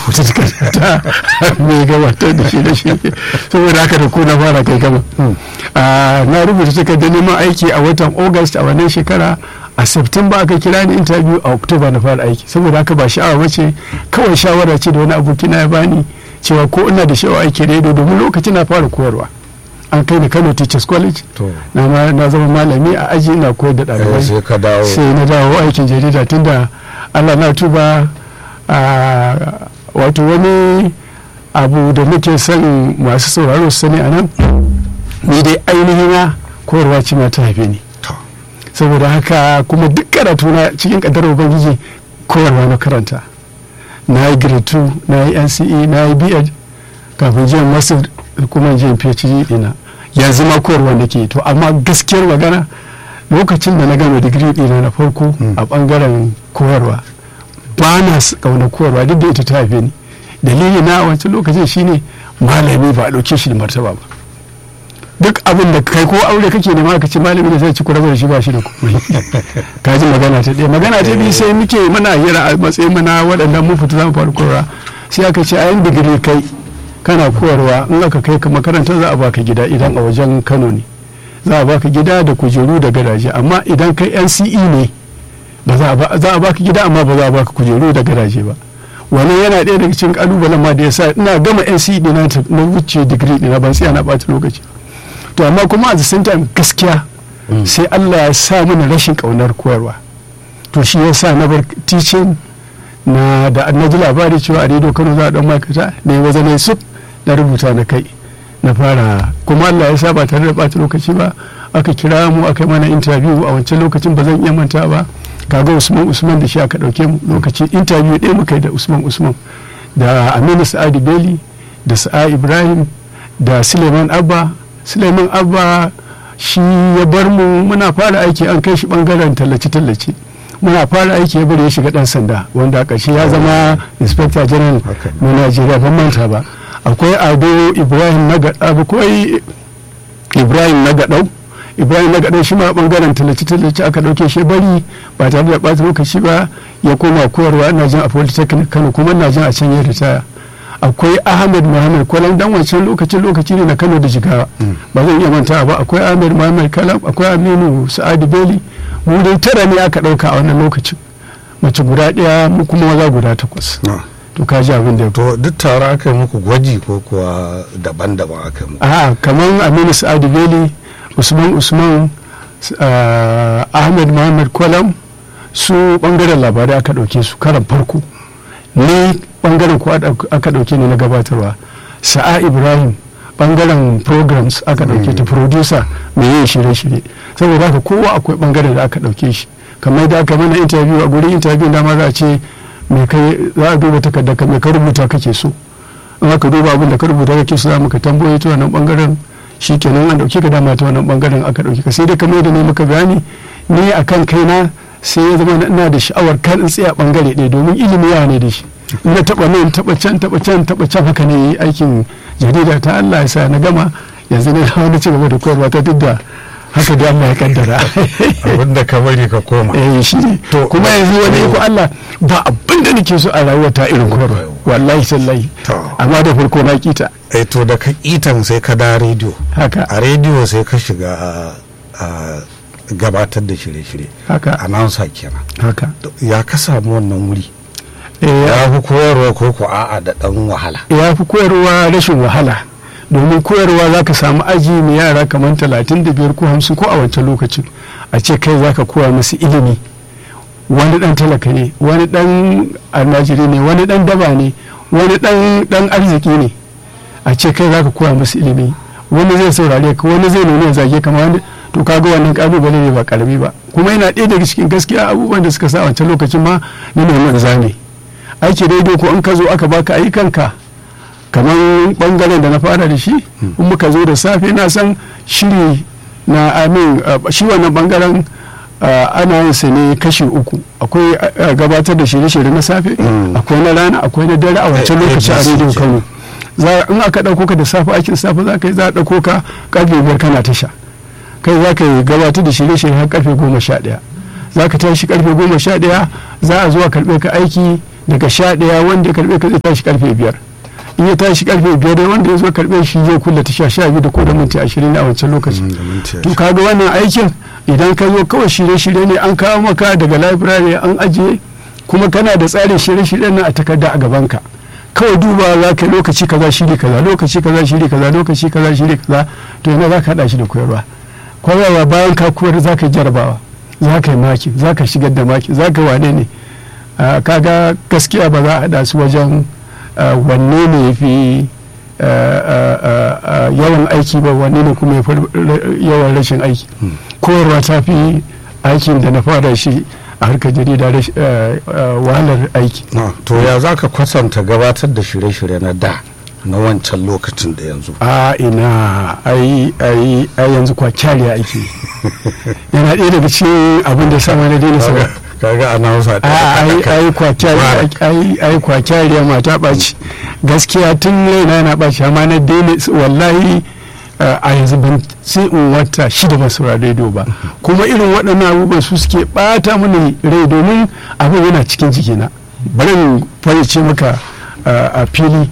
rubuta takarda mai gabatar da shi da shi saboda haka da ko na fara kai gama na rubuta takardar neman aiki a watan august a wannan shekara a september aka kira ni interview a october na fara aiki saboda haka ba sha'awa bace kawai shawara ce da wani abokina ya bani cewa ko ina da sha'awa aiki rediyo domin lokacin na fara koyarwa an kai ni kano teachers college na zama malami a aji ina koyar da ɗalibai sai na dawo aikin jarida tunda allah na tuba wato wani abu da muke son masu sauraro su sani a nan ni dai ainihin na koyarwa ce ma ta haife ni saboda haka kuma duk karatu na cikin kadar ubangiji koyarwa na karanta na yi grade 2 na yi nce na yi bed kafin jiyan masu kuma jiyan phd dina yanzu ma koyarwa nake to amma gaskiyar magana lokacin da na gama digiri dina na farko a bangaren koyarwa ba na kauna koyarwa duk da ita ta haife ni dalili na wancan lokacin shine malami ba a ɗauke shi da martaba ba duk abin da kai ko aure kake nema ka ce malami da zai ci kurabar da shi ba shi da kuɗi ka ji magana ta ɗaya magana ta biyu sai muke muna hira a matsayin mana waɗannan mun fita zamu fara koyarwa sai aka ce a yan digiri kai kana koyarwa in aka kai ka makarantar za a baka gida idan a wajen kano ne za a baka gida da kujeru da gadaje amma idan kai nce ne ba za a baka gida amma ba za a baka kujeru da gadaje ba wannan yana ɗaya daga cikin kalubalen ma da ya sa ina gama nce ɗina na wuce digiri ɗina ban tsaya na ɓata lokaci to amma kuma a the same time gaskiya sai Allah ya sa mana rashin kaunar koyarwa to shi ya sa na bar teaching na da na ji labari cewa a rediyo Kano za a dan makata ne waje ne su na rubuta na kai na fara kuma Allah ya sa ba tare da bata lokaci ba aka kira mu aka yi mana interview a wancan lokacin ba zan iya manta ba kaga Usman Usman da shi aka dauke mu lokacin interview ɗaya muka yi da Usman Usman da Aminu Sa'adi Beli da Sa'a Ibrahim da Suleiman Abba suleiman abba shi ya bar mu muna fara aiki an kai shi bangaren tallace-tallace muna fara aiki ya bari ya shiga dan sanda wanda a ƙarshe ya zama inspector general na najeriya ban manta ba akwai ado ibrahim na akwai ibrahim na gaɗau ibrahim na gaɗau shi ma bangaren tallace-tallace aka ɗauke shi bari ba tare da ɓata lokaci ba ya koma koyarwa ina jin a polytechnic kano kuma ina jin a can ya ritaya akwai ahmed muhammad kwalam dan wancan lokacin lokaci ne na kano da jigawa ba zan iya manta ba akwai ahmed muhammad kalam akwai aminu sa'adu beli mu dai tara ne aka dauka a wannan lokacin mace guda daya mu kuma maza guda takwas to ka ji abin da to duk tare aka yi muku gwaji ko kuwa daban-daban aka yi muku a kamar aminu sa'adu beli usman usman ahmed muhammad kwalam su bangaren labarai aka dauke su karan farko ni bangaren ko aka dauke ni na gabatarwa sa'a ibrahim bangaren programs aka dauke ta producer mai yin shirye-shirye saboda haka kowa akwai bangaren da aka dauke shi kamar da aka mana interview a gurin interview dama za a ce mai kai za a duba takardar ka mai ka rubuta kake so in aka duba abin da ka rubuta kake so za mu ka tambaye ta wannan bangaren shi kenan an dauke ka dama ta wannan bangaren aka dauke ka sai dai kamar da ne maka bayani ni akan kaina sai ya zama ina da sha'awar kan in tsaya bangare ɗaya domin ilimi yawa ne da shi na taba nan taba can taba can taba can haka ne aikin jarida ta Allah ya sa na gama yanzu ne na wani cigaba da koyarwa ta duk da haka da Allah ya kaddara abinda ka bari ka koma eh shi ne kuma yanzu wani ko Allah ba abin da nake so a rayuwa ta irin koyarwa wallahi sallahi amma da farko na kita eh to da ka kitan sai ka da rediyo haka a rediyo sai ka shiga a gabatar da shirye-shirye haka announcer kenan haka ya ka samu wannan wuri ya fi koyarwa ko ko a'a da dan wahala ya fi koyarwa rashin wahala domin koyarwa za ka samu aji mai yara kamar talatin da biyar ko hamsin ko a wancan lokacin a ce kai za ka koya musu ilimi wani dan talaka ne wani dan almajiri ne wani dan daba ne wani dan arziki ne a ce kai za ka koya musu ilimi wani zai saurare ka wani zai nuna zage kama wani to kaga wannan kalubale ne ba karami ba kuma yana ɗaya daga cikin gaskiya abubuwan da suka sa wancan lokacin ma ni ne zane aiki daidai ko in ka zo aka baka ayyukanka kamar bangaren da na fara da shi in muka zo da safe na san shiri na amin shi wannan bangaren ana yin sa ne kashi uku akwai gabatar da shirye-shirye na safe akwai na rana akwai na dare a wancan lokaci a rediyo kano in aka ɗauko ka da safe aikin safe za ka yi za a ɗauko ka karfe biyar kana tasha kai za ka yi gabatar da shirye-shirye har karfe goma sha ɗaya za ka tashi karfe goma sha ɗaya za a zuwa karɓe ka aiki daga sha ɗaya wanda ya karɓe ka zai tashi karfe biyar in ya tashi karfe biyar dai wanda ya zo karɓe shi zai kulle tasha sha biyu da ko da minti ashirin a wancan lokacin to kaga wannan aikin idan ka zo kawai shirye-shirye ne an kawo maka daga library an ajiye kuma kana da tsarin shirye-shiryen nan a takarda a gabanka kawai duba za ka lokaci kaza shiri kaza lokaci kaza shiri kaza lokaci kaza shiri kaza to yana za ka haɗa shi da koyarwa koyarwa bayan ka koyar za ka yi jarabawa za ka yi maki za ka shigar da maki za ka wane ne kaga gaskiya ba za a haɗa su wajen wanne ne ya fi yawan aiki ba wanne ne kuma ya fi yawan rashin aiki koyarwa ta fi aikin da na fara shi a harkar jarida wahalar aiki to ya za ka kwatanta gabatar da shirye-shirye na da na wancan lokacin da yanzu a ina ai ai ai yanzu kwakyariya ake yana ɗaya daga cikin abin da sama na daina saka kaga ana hausa ai ai kwakyariya ai ai kwakyariya mata ɓaci gaskiya tun raina yana ɓaci amma na daina wallahi a yanzu ban sai in wata shida ba saurari rediyo ba kuma irin waɗannan abubuwan su suke ɓata mini rai domin abin yana cikin jikina bari in fayyace maka a fili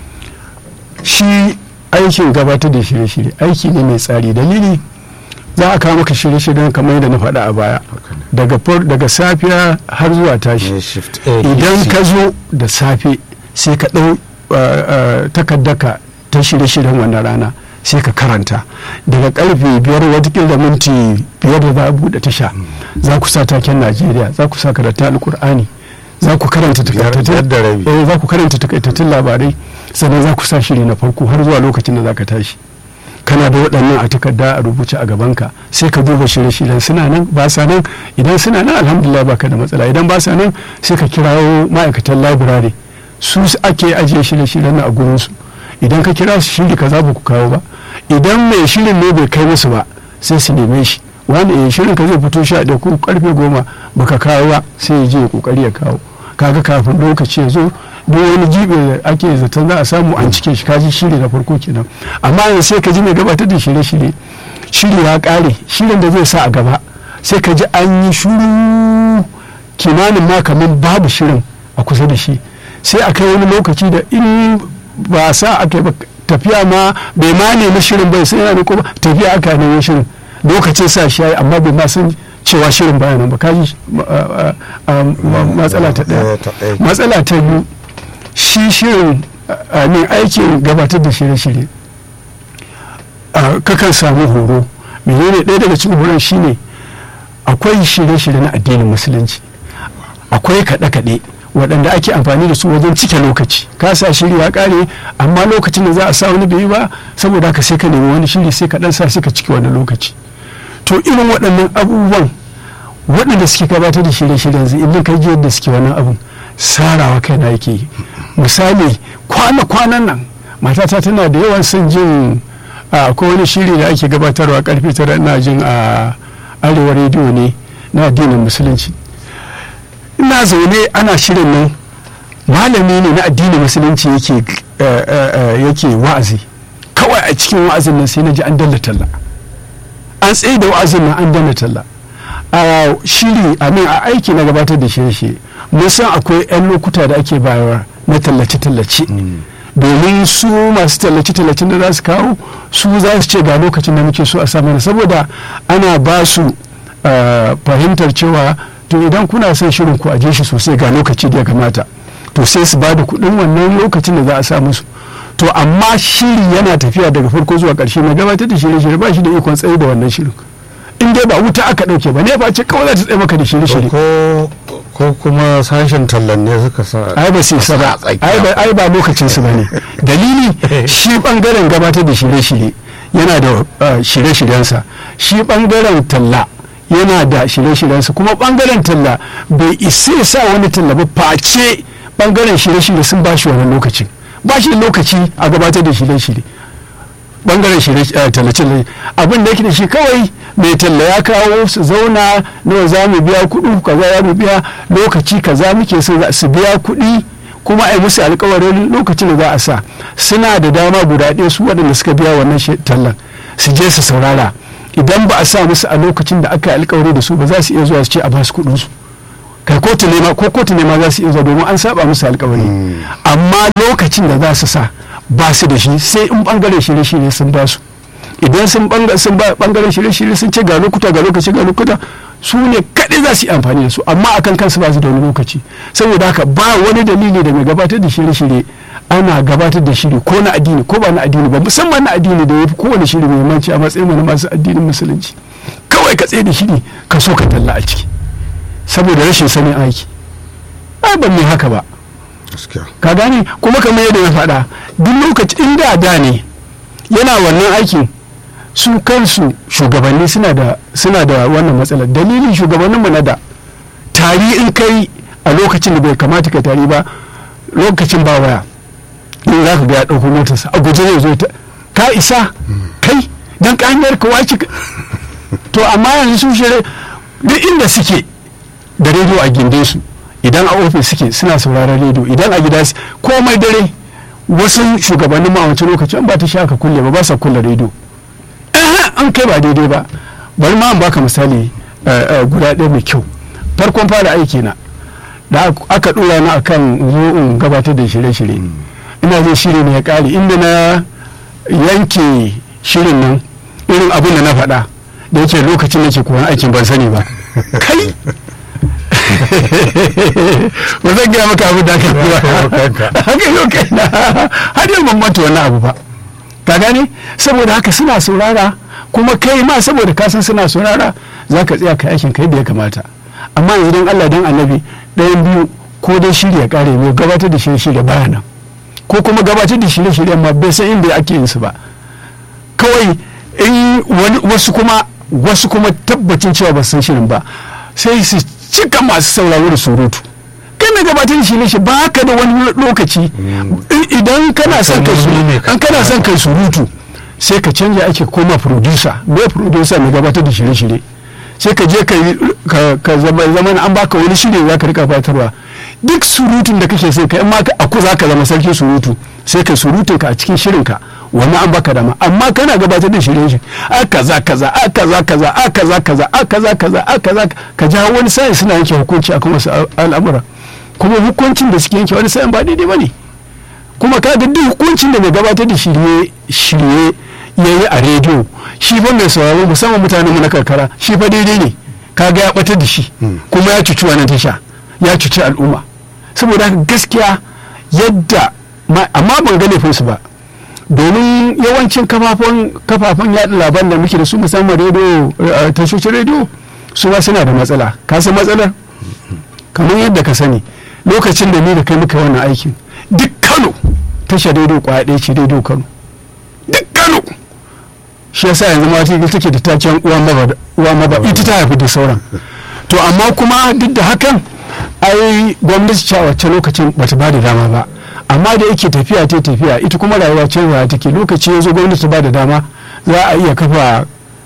shi aikin gabatar da shirye-shirye aiki ne mai tsari dalili za a kawo maka shirye-shiryen kamar yadda na faɗa a baya daga safiya har zuwa tashi idan ka zo da safe sai ka ɗau takaddaka ta shirye-shiryen wannan rana sai ka karanta daga karfe biyar watakila da minti biyar da za a buɗe tasha za ku sa taken najeriya za ku sa karatun alkur'ani za ku karanta takaitattun labarai sannan za ku sa shiri na farko har zuwa lokacin da za ka tashi kana da waɗannan a takarda a rubuce a gabanka sai ka duba shirye-shiryen suna nan ba sa nan idan suna nan alhamdulillah baka da matsala idan ba sa nan sai ka kirawo ma'aikatan labirare su ake ajiye shirye-shiryen a gurinsu idan ka kira su shiri kaza ba ku kawo ba idan mai shirin ne bai kai musu ba sai su neme shi wani shirin ka zai fito sha da ko karfe goma baka kawo ba sai ya je ya kokari ya kawo kaga kafin lokaci ya zo duk wani jibe da ake zaton za a samu an cike shi kaji shiri na farko kenan amma yanzu sai ka ji mai gabatar da shirye-shirye shiri ya kare shirin da zai sa a gaba sai ka ji an yi shuru kimanin ma kamar babu shirin a kusa da shi sai a kai wani lokaci da in ba sa aka yi tafiya ma bai ma nemi shirin bai sai yana ko tafiya aka nemi shirin lokacin sa shi yayi amma bai ma san cewa shirin baya nan ba kaji matsala ta daya matsala ta biyu shi shirin ne aikin gabatar da shirye-shirye kakan samu horo menene ɗaya daga cikin horon shine akwai shirye-shirye na addinin musulunci akwai kaɗe-kaɗe waɗanda ake amfani da su wajen cike lokaci ka sa shiri ya ƙare amma lokacin da za a sa wani bai ba saboda haka sai ka nemi wani shiri sai ka ɗan sa sai ka cike wani lokaci to irin waɗannan abubuwan waɗanda suke gabatar da shirye-shiryen zai idan ka ji yadda suke wannan abun sarawa kaina yake yi misali kwana-kwanan nan matata tana da yawan son jin akwai wani shiri da ake gabatarwa karfe tara ina jin a arewa rediyo ne na addinin musulunci ina zaune ana shirin nan malami ne na addinin musulunci yake yake wa'azi kawai a cikin wa'azin nan sai na ji an dalla talla an tsaye da wa'azin nan an dalla talla a shiri a min a aiki na gabatar da shirye mun san akwai 'yan lokuta da ake bayarwa na tallace-tallace domin su masu tallace-tallacen da za su kawo su za su ce ga lokacin da muke so a samana saboda ana ba su fahimtar cewa to idan kuna son shirin ku aje shi sosai ga lokaci da ya kamata to sai su ba da kuɗin wannan lokacin da za a sa musu to amma shiri yana tafiya daga farko zuwa ƙarshe na gabatar da shirye-shirye ba shi da ikon tsaye da wannan shirin in dai ba wuta aka ɗauke ba ne ba ce kawai za ta tsaye maka da shirye-shirye ko kuma sashen tallan ne suka sa ai ba su isa ba ai ba lokacin su bane dalili shi bangaren gabatar da shirye-shirye yana da shirye-shiryensa shi bangaren talla yana da shirye-shiryensa kuma bangaren talla bai isa ya sa wani talla ba face bangaren shirye-shirye sun ba shi wani lokacin ba shi lokaci a gabatar da shirye-shirye bangaren tallace abin da yake da shi kawai mai talla ya kawo su zauna nawa za mu biya kuɗi kaza ya mu biya lokaci kaza muke so su biya kuɗi kuma a yi musu alkawarin lokacin da za a sa suna da dama guda ɗaya su waɗanda suka biya wannan tallan su je su saurara idan ba a sa musu a lokacin da aka yi alkawari da su ba za su iya zuwa su ce a ba su kuɗin su kai kotu ne ma ko kotu ne ma za su iya zuwa domin an saba musu alkawari amma lokacin da za su sa ba su da shi sai in bangaren shirye-shirye sun ba su idan sun ba bangaren shirye-shirye sun ce ga lokuta ga lokaci ga lokuta su ne kaɗai za su yi amfani da su amma akan kansu ba su da wani lokaci saboda haka ba wani dalili da mai gabatar da shirye-shirye ana gabatar da shiri ko na addini ko ba na addini ba musamman na addini da ya fi kowane shiri muhimmanci a matsayin na masu addinin musulunci kawai ka tsaye da shiri ka so ka talla a ciki saboda rashin sanin aiki ai ban mai haka ba ka gane kuma kamar yadda na faɗa duk lokaci inda da ne yana wannan aikin su kansu shugabanni suna da suna da wannan matsalar dalilin shugabannin mu na da tari in kai a lokacin da bai kamata ka tari ba lokacin ba waya in za ka ga ya ɗauko motarsa a guje zai zo ta ka isa kai dan ka hanyar ka wace to amma yanzu su shirye duk inda suke da rediyo a gindin su idan a ofis suke suna sauraron rediyo idan a gida komai dare wasu shugabannin ma a wancan lokaci an ba ta sha ka kulle ba ba sa kulle rediyo an kai ba daidai ba bari ma an baka misali guda ɗaya mai kyau farkon fara aiki na da aka ɗora na akan zo in gabatar da shirye-shirye ina zai shiri ne ya ƙare inda na yanke shirin nan irin abin da na faɗa da yake lokacin nake koyon aikin ban sani ba kai ba zan gaya maka abin da aka yi ba haka yau kai na har yau ban manta wannan abu ba ka gane saboda haka suna saurara kuma kai ma saboda ka san suna saurara za ka tsaya ka aikin kai da ya kamata amma yanzu don Allah don annabi ɗayan biyu ko dai shirya kare mai gabatar da shirye-shirye baya nan ko kuma gabatar da shirye-shirye ma bai san inda ake yin su ba kawai in wasu kuma wasu kuma tabbacin cewa ba san shirin ba sai su cika masu sauraro da surutu kai mai gabatar da shirye ba ka da wani lokaci idan kana son kai kana son kai surutu sai ka canja ake koma producer mai producer mai gabatar da shirye-shirye sai ka je ka zama an baka wani shirye za ka rika fatarwa duk surutun da kake sai kai amma aku za ka zama sarki surutu sai ka surutun ka a cikin shirin ka wani an baka dama amma kana gabatar da shirye shi a kaza kaza a kaza kaza a kaza kaza a kaza kaza a kaza ka ja wani sai suna yanke hukunci akan wasu al'amura kuma hukuncin da suke yanke wani sa'in ba daidai ba ne kuma ka ga duk hukuncin da mai gabatar da shirye shirye ya yi a rediyo shi fa mai sauraro musamman mutanen mu na karkara shi fa daidai ne ka ga ya batar da shi kuma ya cuci wannan tasha ya cuci al'umma saboda haka gaskiya yadda amma ban ga laifinsu ba domin yawancin kafafen yaɗa labaran da muke da su musamman rediyo tashoshin rediyo su ba suna da matsala ka san matsalar kamar yadda ka sani lokacin da ni da kai muka wannan aikin duk kano tashar rediyo kwaya ɗaya ce rediyo kano duk kano shi yasa yanzu ma ta take da taken uwa maba ita ta haifi da sauran to amma kuma duk da hakan ai gwamnati ce a wacce lokacin bata ba da dama ba amma da yake tafiya ta tafiya ita kuma rayuwa canzawa take lokaci ya zo gwamnati ba da dama za a iya kafa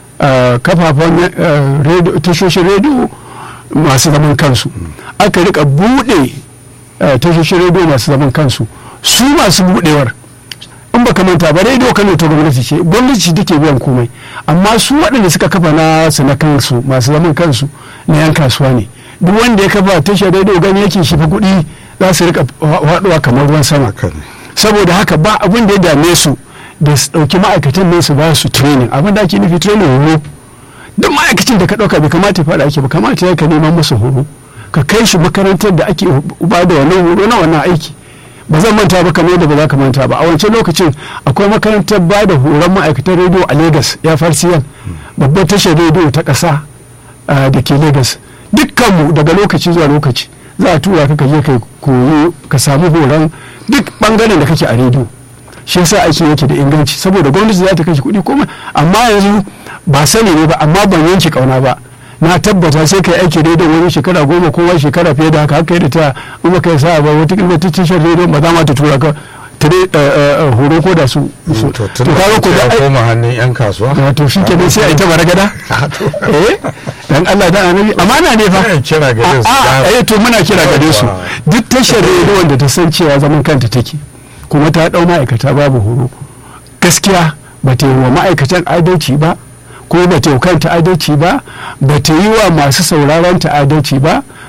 kafafen tashoshin rediyo masu zaman kansu aka rika buɗe tashoshin rediyo masu zaman kansu su masu buɗewar in baka manta ba rediyo kano ta gwamnati ce gwamnati ce take biyan komai amma su waɗanda suka kafa na su na kansu masu zaman kansu na yan kasuwa ne duk wanda ya kafa tashar rediyo gani yake shi fa kuɗi za su rika faɗuwa kamar ruwan sama saboda haka ba abin da ya dame su da su ɗauki ma'aikatan ne su ba su training abin da ake nufi training horo duk ma'aikacin da ka ɗauka bai kamata ya faɗa ake ba kamata ya ka neman masa horo ka kai shi makarantar da ake ba da wannan horo na wannan aiki ba zan manta ba kamar yadda ba za ka manta ba a wancan lokacin akwai makarantar ba da horon ma'aikatan rediyo a lagos ya farsiyan babbar tashar rediyo ta ƙasa da ke lagos dukkanmu daga lokaci zuwa lokaci za a tura ka ka je ka koyo ka samu horon duk bangaren da kake a rediyo shi yasa aiki yake da inganci saboda gwamnati za ta kashe kuɗi kuma amma yanzu ba sani ne ba amma ban yanke kauna ba na tabbata sai kai aiki rediyo wani shekara goma ko wani shekara fiye da haka haka yadda ta in baka yi sa'a ba wata kila ta tashar rediyo ba za ma ta tura ka tare horo ko da su to kaga ko da koma hannun yan kasuwa to shi kenan sai a yi ta baragada eh dan Allah dan annabi amana ne fa kira gare su a eh to muna kira gare su duk tashar rediyo da ta san cewa zaman kanta take kuma ta dau ma'aikata babu horo gaskiya ba ta yi wa ma'aikatan adalci ba ko ba ta yi kanta adalci ba ba ta yi wa masu sauraron ta adalci ba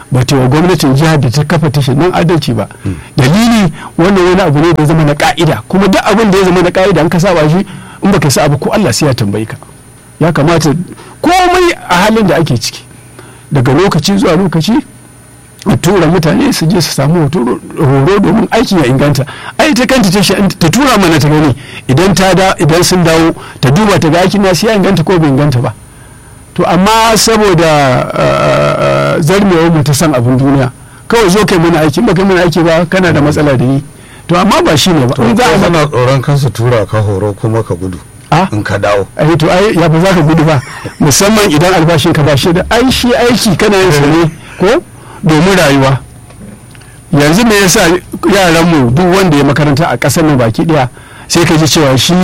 ba ta wa gwamnatin jihar da ta kafa tashar nan adalci ba dalili wannan wani abu ne da ya zama na ka'ida kuma duk abin da ya zama na ka'ida an ka saba shi in baka sa abu ko Allah sai ya tambayi ka ya kamata komai a halin da ake ciki daga lokaci zuwa lokaci a tura mutane su je su samu horo domin aikin ya inganta ai ta kanta ta ta tura mana ta gani idan ta da idan sun dawo ta duba ta ga aikin nasu ya inganta ko bai inganta ba to amma saboda zarmewar mu ta san abin duniya kawai zo kai mana aiki ba kai mana aiki ba kana da matsala da ni to amma ba shi ne ba in za a zana tsoron kansu tura ka horo kuma ka gudu in ka dawo ai to ai ya ba za ka gudu ba musamman idan albashin ka ba shi da ai shi aiki kana yin sa ne ko domin rayuwa yanzu me yasa yaranmu duk wanda ya makaranta a ƙasar nan baki ɗaya sai ka ji cewa shi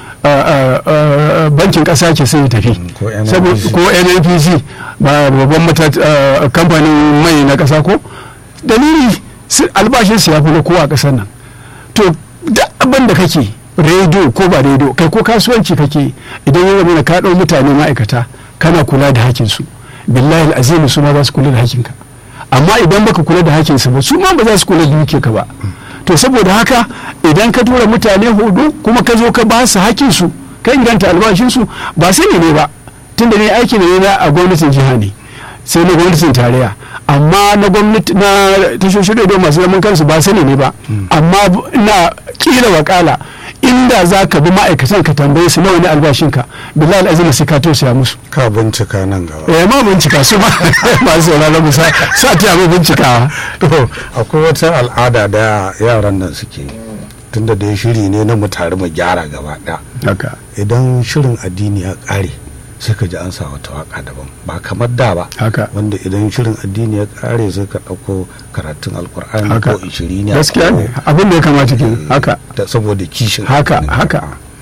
bankin ƙasa ke sai ya tafi ko nnpc babban kamfanin mai na ƙasa ko dalili albashin su ya fi na kowa a ƙasar nan to duk abin da kake rediyo ko ba rediyo kai ko kasuwanci kake idan ya zama ka ɗau mutane ma'aikata kana kula da hakinsu billahi azimi su ma za su kula da hakinka amma idan baka kula da hakinsu ba su ma ba za su kula da ka ba to saboda haka idan ka tura mutane hudu kuma ka zo ka ba su hakinsu ka inganta albashinsu ba sani ne ba tunda ne aiki ne na a gwamnatin jiha ne sai na gwamnatin tarayya amma na gwamnati na tashoshin rediyo masu zaman kansu ba sani ne ba amma na kila wakala inda za ka bi ma'aikatan ka tambaye su nawa ne albashinka bilal azina sai ka tausaya musu ka bincika nan gaba eh ma bincika su ma masu sauraron musa sa ta mu bincikawa to akwai wata al'ada da yaran nan suke tunda da shiri ne na mu tare mu gyara gaba haka idan shirin addini ya kare sai ka ji an sa wata waka daban ba kamar da ba haka wanda idan shirin addini ya kare sai ka ɗauko karatun alkur'ani ko ishiri ne gaskiya ne abin da ya kamata ke haka da saboda kishin haka haka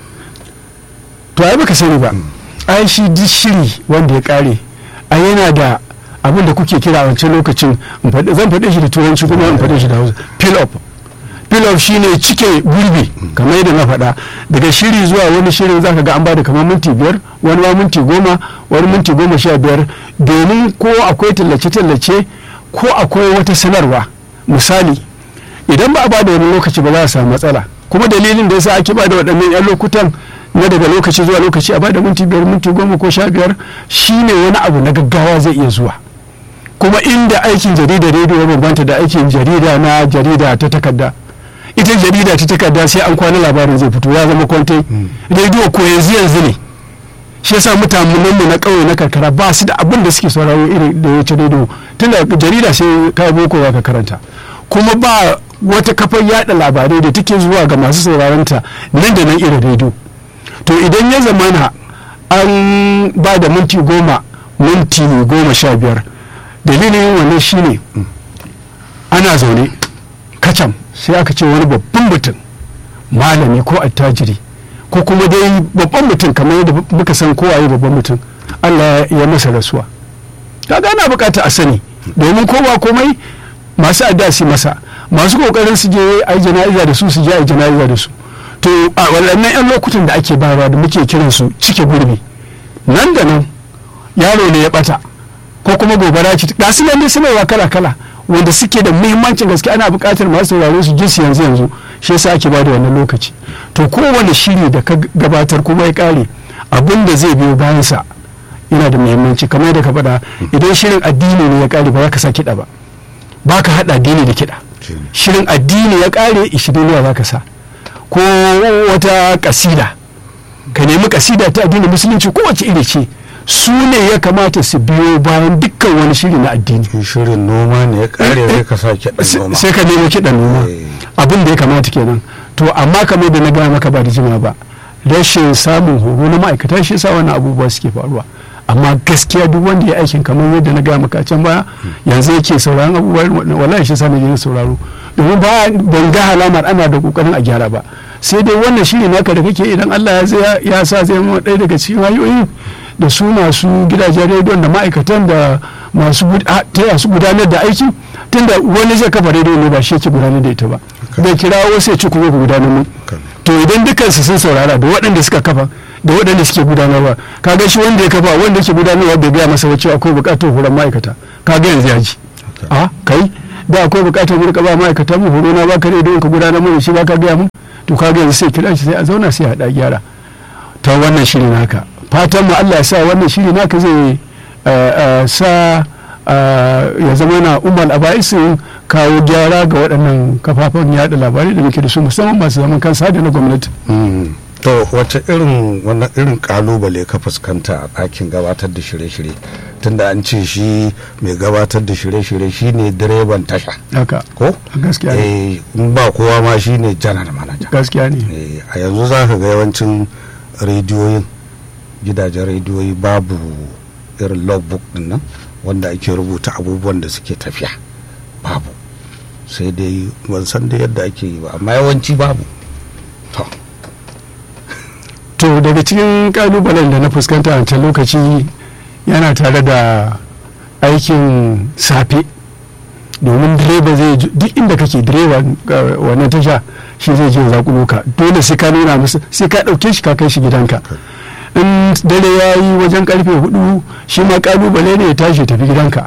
to ai baka sani ba ai shi duk shiri wanda ya kare ai yana da abin da kuke kira a wancan lokacin zan faɗe shi da turanci kuma in faɗe shi da hausa fill up fill up shine cike gurbi kamar yadda na faɗa daga shiri zuwa wani shirin zaka ga an bada kamar minti biyar wani ma minti goma wani minti goma sha biyar domin ko akwai tallace-tallace ko akwai wata sanarwa misali idan ba a bada wani lokaci ba za a samu matsala kuma dalilin da yasa ake bada waɗannan 'yan lokutan na daga lokaci zuwa lokaci a bada minti biyar minti goma ko sha biyar shine wani abu na gaggawa zai iya zuwa kuma inda aikin jarida rediyo ya bambanta da aikin jarida na jarida ta takarda ita jarida ta takarda sai an kwana labarin zai fito ya zama kwantai rediyo ko yanzu yanzu ne shi yasa mutanen mu na ƙauye na karkara ba su da abin da suke sauraro irin da ya ci rediyo tunda jarida sai ka boko ka karanta kuma ba wata kafar yada labarai da take zuwa ga masu sauraronta nan da nan irin rediyo to idan ya zamana an ba da minti goma minti goma sha biyar dalilin wannan shine ana zaune kacam sai aka ce wani babban mutum malami ko attajiri ko kuma dai babban mutum kamar yadda muka san kowaye babban mutum allah ya masa rasuwa kaga ana bukata a sani domin kowa komai masu adda masa masu kokarin su je a jana'iza da su su je a jana'iza da su to a waɗannan 'yan lokutan da ake bayarwa da muke kiran su cike gurbi nan da nan yaro ne ya bata ko kuma gobara ce ga su nan sanarwa kala kala wanda suke da muhimmancin gaske ana buƙatar masu sauraro su ji su yanzu yanzu shi yasa ake bada wannan lokaci to kowane shiri da ka gabatar kuma ya kare abin da zai biyo bayansa yana da muhimmanci kamar yadda ka faɗa idan shirin addini ne ya kare ba za ka sa kiɗa ba ba ka haɗa addini da kiɗa shirin addini ya kare ishirin ne za ka sa ko wata kasida ka nemi kasida ta addinin musulunci kowace iri ce su ne ya kamata su biyo bayan dukkan wani shiri na addini shirin noma ne ya kare sai ka sa kiɗan noma sai ka nemo kiɗan noma abin da ya kamata kenan to amma kamar da na gaya maka ba da jima ba rashin samun horo na ma'aikata shi sa wannan abubuwa suke faruwa amma gaskiya duk wanda ya aikin kamar yadda na gaya maka can baya yanzu yake sauraron abubuwa wallahi shi sa na je sauraro domin ba ban ga halamar ana da kokarin a gyara ba sai dai wannan shiri naka da kake idan Allah ya sa zai zama ɗaya daga cikin hanyoyi da su masu gidajen rediyon da ma'aikatan da masu taya su gudanar da aiki tunda wani zai kafa rediyo ne ba shi yake gudanar da ita ba bai kira wasu ya ci kuma ku gudanar mu to idan dukansu sun saurara da waɗanda suka kafa da waɗanda suke gudanarwa kaga shi wanda ya kafa wanda yake gudanarwa bai gaya masa cewa akwai buƙatar horon ma'aikata kaga yanzu ya ji a kai da akwai bukatar mu rika ba ma'aikatan mu horo na baka ne don ka gudanar mana shi baka gaya mu to ka yanzu sai kira shi sai a zauna sai a haɗa gyara ta wannan shiri naka fatan mu Allah ya sa wannan shiri naka zai sa ya zama na umar aba'isin kawo gyara ga waɗannan kafafen yada labarai da muke da su musamman masu zaman kansa da na gwamnati to wace irin wannan irin kalubale ka fuskanta a ɗakin gabatar da shirye-shirye tunda an ce shi mai gabatar da shirye-shirye shine direban tasha haka ko gaskiya ne in ba kowa ma shine janar manaja gaskiya ne a yanzu za ka ga yawancin rediyoyin gidajen rediyoyi babu irin logbook din nan wanda ake rubuta abubuwan da suke tafiya babu sai dai ban san da yadda ake yi ba amma yawanci babu to to daga cikin kalubalen da na fuskanta a wancan lokaci yana tare da aikin safe domin direba zai duk inda kake direba wannan tasha shi zai je zakulo ka dole sai ka nuna musu sai ka ɗauke shi ka kai shi gidanka in dare ya yi wajen karfe hudu shi ma kalubale ne ya tashi tafi gidanka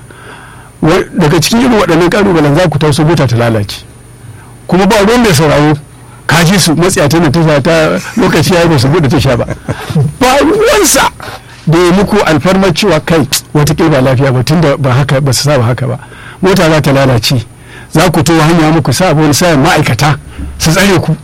daga cikin irin waɗannan kalubalen za ku tausa mota ta lalace kuma ba ruwan mai sauraro ka ji su matsiya ta tasha ta lokaci ya yi ba su buɗe tasha ba ba ruwansa da ya muku alfarmar cewa kai watakila ba lafiya ba tunda ba haka ba su saba haka ba mota za ta lalace za ku to hanya muku sa wani sayan ma'aikata su tsare ku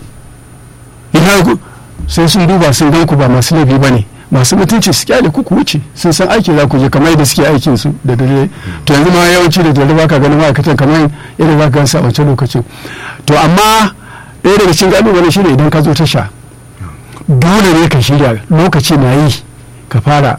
ina ku sai sun duba sun gan ku ba masu laifi ba ne masu mutunci su kyale ku ku wuce sun san aiki za ku je kamar yadda suke aikin su da dare to yanzu ma yawanci da dare baka ganin ma'aikatan kamar yadda za ka gansa a wancan lokacin to amma ɗaya daga cikin ƙalubale shi ne idan ka zo tasha dole ne ka shirya lokaci na yi ka fara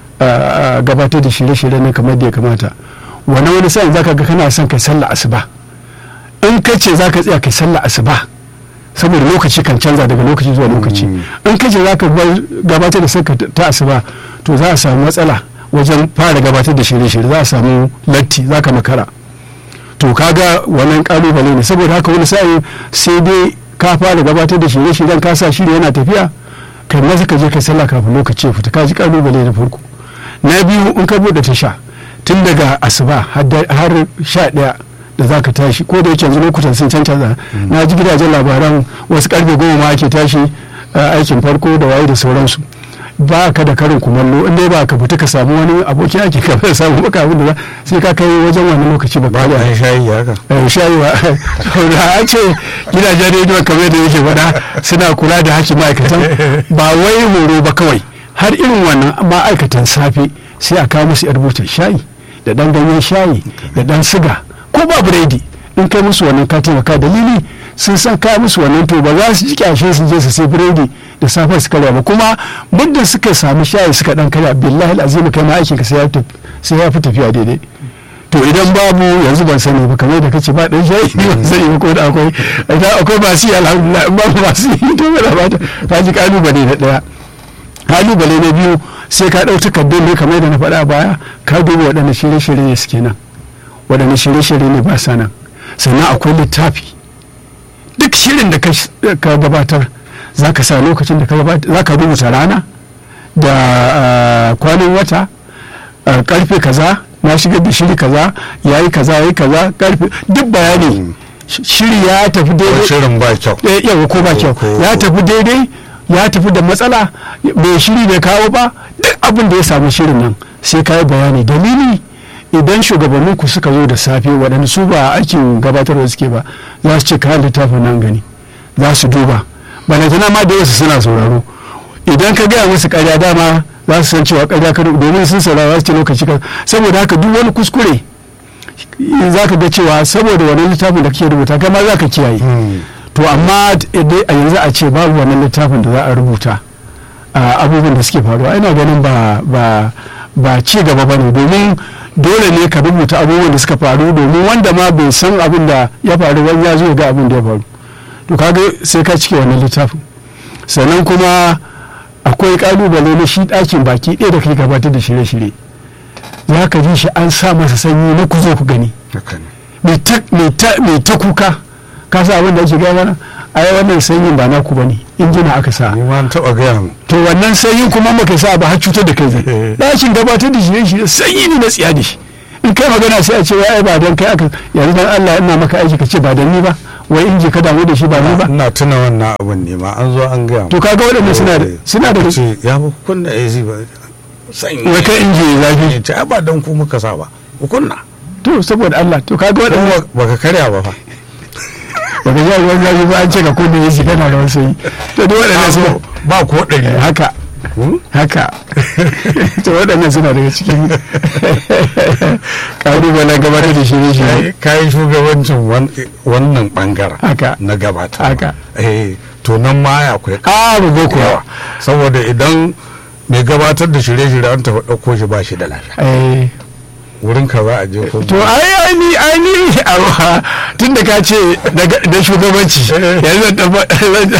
gabatar da shirye-shirye ne kamar da ya kamata wani wani sa'in zaka ga kana son kai sallah asuba in ka ce zaka tsaya kai sallah asuba saboda lokaci kan canza daga lokaci zuwa lokaci in ka ce zaka gabatar da sarka ta asuba to za a samu matsala wajen fara gabatar da shirye-shirye za a samu latti zaka makara to kaga wannan kalubale ne saboda haka wani sa'in sai dai ka fara gabatar da shirye-shiryen ka sa shiri yana tafiya kai maza ka je ka sallah kafin lokaci ya fita ka ji kalubale na farko na biyu in ka bude tasha tun daga asuba har sha ɗaya da za ka tashi ko da yake yanzu lokutan sun canza na ji gidajen labaran wasu karfe goma ma ake tashi aikin farko da waye da sauransu ba ka da karin kumallo in dai ba ka fita ka samu wani abokin aiki ka bai samu maka abin da sai ka kai wajen wani lokaci ba ba da shayi haka shayi ba da an ce gidajen rediyo kamar da yake faɗa suna kula da hakkin ma'aikatan ba wai horo ba kawai har irin wannan ma'aikatan safe sai a kawo musu yar butar shayi da dan ganyen shayi da dan siga ko ba biredi in kai musu wannan ka taimaka dalili sun san ka musu wannan to ba za su ji kyashe su je su sai biredi da safe su karya ba kuma muddin suka samu shayi suka dan karya billahi azim kai ma aikin ka sai ya fi tafiya daidai to idan babu yanzu ban sani ba kamar da kace ba dan shayi ban sani ba ko da akwai idan akwai masu yi alhamdulillah in babu masu yi to ba ba ta ji kalubale na daya kalubale na biyu sai ka ɗau takardun ne kamar da na faɗa baya ka duba waɗanne shirye-shirye ne suke nan waɗanne shirye-shirye ne ba sa nan sannan akwai littafi duk shirin da ka gabatar za ka sa lokacin da ka gabatar za ka rubuta rana da kwanan wata karfe kaza na shigar da shiri kaza ya yi kaza ya yi kaza karfe duk bayani shiri ya tafi daidai shirin ba kyau yawa ko ba kyau ya tafi daidai ya tafi da matsala bai shiri bai kawo ba duk abin da ya samu shirin nan sai ka yi bayani dalili idan shugabannin ku suka zo da safe waɗanda su ba aikin gabatarwa suke ba za su ce kayan littafin nan gani za su duba balantana ma da wasu suna sauraro idan ka gaya musu karya dama za su san cewa karya ka domin sun saurara su ce lokaci ka saboda haka duk wani kuskure za ka ga cewa saboda wani littafin da kake rubuta kai ma za ka kiyaye to amma a yanzu a ce babu wannan littafin da za a rubuta abubuwan da suke faruwa ina ganin ba ba ba ci gaba ba ne domin dole ne ka rubuta abubuwan da suka faru domin wanda ma bai san abin da ya faru wani ya zo ga abin da ya faru to kaga sai ka cike wannan littafin sannan kuma akwai kalubale na shi ɗakin baki ɗaya da kai gabatar da shirye-shirye za ka ji shi an sa masa sanyi na ku zo ku gani mai ta kuka ka sa abin da ake gaya mana ai wannan sanyin ba naku bane injina aka sa ni ma taba gaya mu to wannan sanyin kuma maka sa ba har cutar da kai zai ɗakin gabatar da shirye shirye sanyi ne na tsiya da shi in kai magana sai a ce wai ai ba dan kai aka yanzu dan Allah ina maka aiki ka ce ba dan ni ba wai in je ka damu da shi ba ni ba ina tuna wannan abin ne ma an zo an gaya mu. to kaga waɗannan suna da suna da ce ya fi kunna AC ba sanyi wai kai in je zafi ya ce ai ba dan ku muka sa ba ku kunna to saboda Allah to kaga waɗannan kuma baka karya ba fa baka ji ruwan zafi ba an ce ka kunna yaji kana da wasu yi to duk waɗannan suna ba ko ɗari haka haka to waɗannan suna daga cikin ƙalubalen gabatar da shirye-shirye kayi shugabancin wan- wannan bangaren haka na gabata Haka. eh to nan ma ya akwai ƙaru boko yawa saboda idan mai gabatar da shirye-shirye an tafi ɗauko shi ba shi da lafiya eh wurin ka za a je ko to ai ai ni ai ni awa tun da ka ce daga- da shugabanci yanzu zan taɓa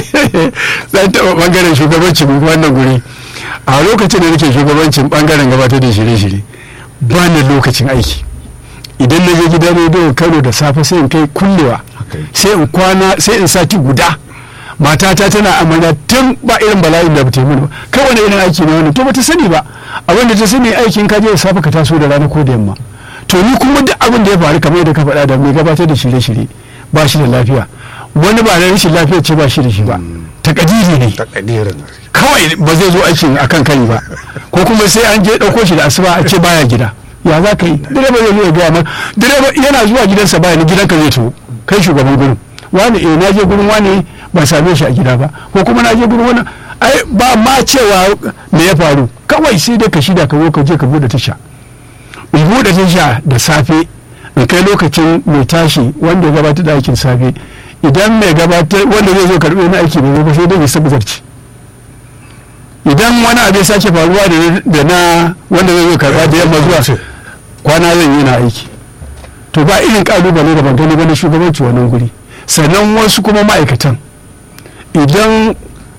zan taɓa ɓangaren shugabanci mu wannan guri a lokacin da nake shugabancin ɓangaren gabatar da shirye-shirye ba ni lokacin aiki idan na je gidan rediyo kano da safe sai in kai kullewa Okay. sai in kwana sai in sati guda matata tana amarya tun ba irin bala'in da bata yi mini ba kai wani irin aiki ne wani to bata sani ba abin da ta sani aikin ka je da safe ka taso da rana ko da yamma to ni kuma duk abin da ya faru kamar yadda ka faɗa da mai gabatar da shirye-shirye ba shi da lafiya wani ba da rashin lafiya ce ba shi da shi ba takadiri ne takadirin kawai ba zai zo aikin akan kai ba ko kuma sai an je ɗauko shi da asuba a ce baya gida ya za ka yi direba zai zo ya gaya ma direba yana zuwa gidansa baya ni gidanka zai to kai shugaban gurin wani eh na je gurin wani ban same shi a gida ba ko kuma na je gurin wani ai ba ma cewa me ya faru kawai sai dai ka shida ka zo ka je ka bude tasha in bude tasha da safe in kai lokacin mai tashi wanda ya gabatar da aikin safe idan mai gabatar wanda zai zo karɓi wani aiki bai zo ba sai dai ya sabzarci idan wani abu ya sake faruwa da- da na wanda zai zo karɓa da yamma zuwa kwana zan yi na aiki to ba irin kalubale da ban gani ba na shugabanci wannan guri sannan wasu kuma ma'aikatan idan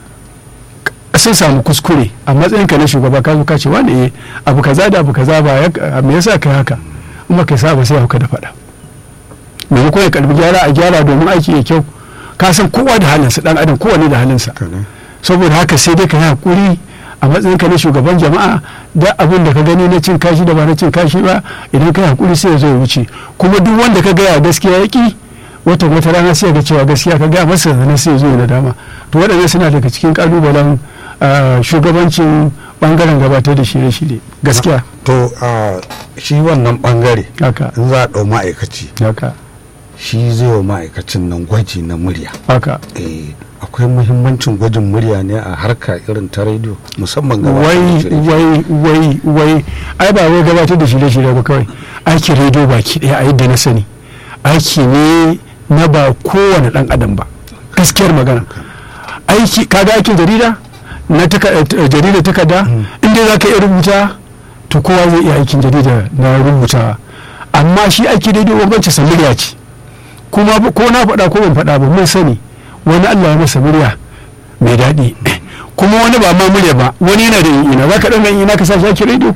sun samu kuskure a matsayinka na shugaba ka zo ka ce wani eh abu kaza da abu kaza ba ya- me yasa kai haka in ba kai sa ba sai hauka da faɗa maimakon ya karbi gyara a gyara domin aiki ya kyau ka san kowa da halinsa dan adam kowane da halinsa saboda haka sai dai ka yi hakuri a matsayinka na shugaban jama'a da abin da ka gani na cin kashi da ba na cin kashi ba idan ka yi hakuri sai ya zo ya wuce kuma duk wanda ka gaya gaskiya ya ki wata wata rana sai ga cewa gaskiya ka gaya masa sannan sai ya zo ya nadama to waɗannan suna daga cikin kalubalen ah, shugabancin bangaren gabatar da shirye-shirye gaskiya to a shi wannan bangare haka in za a ɗau ma'aikaci haka shi zai wa ma'aikacin nan gwaji na murya haka eh akwai muhimmancin gwajin murya ne a harka irin ta rediyo musamman ga wai wai wai wai ai ba wai gabatar da shirye-shirye ba kawai aikin rediyo baki ɗaya a yadda na sani aiki ne na ba kowane ɗan adam ba gaskiyar magana aiki kaga aikin jarida na taka- eh, jarida takarda inda za ka iya rubuta to kowa zai iya aikin jarida na rubuta amma shi aiki rediyo bambanci sa murya ce kuma ba- ko na faɗa ko ban faɗa ba mun sani wani allah ya masa murya mai daɗi kuma wani ba ma murya ba wani yana da ina za ka ɗan ina ka sa shi ake rediyo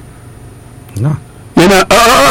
na yana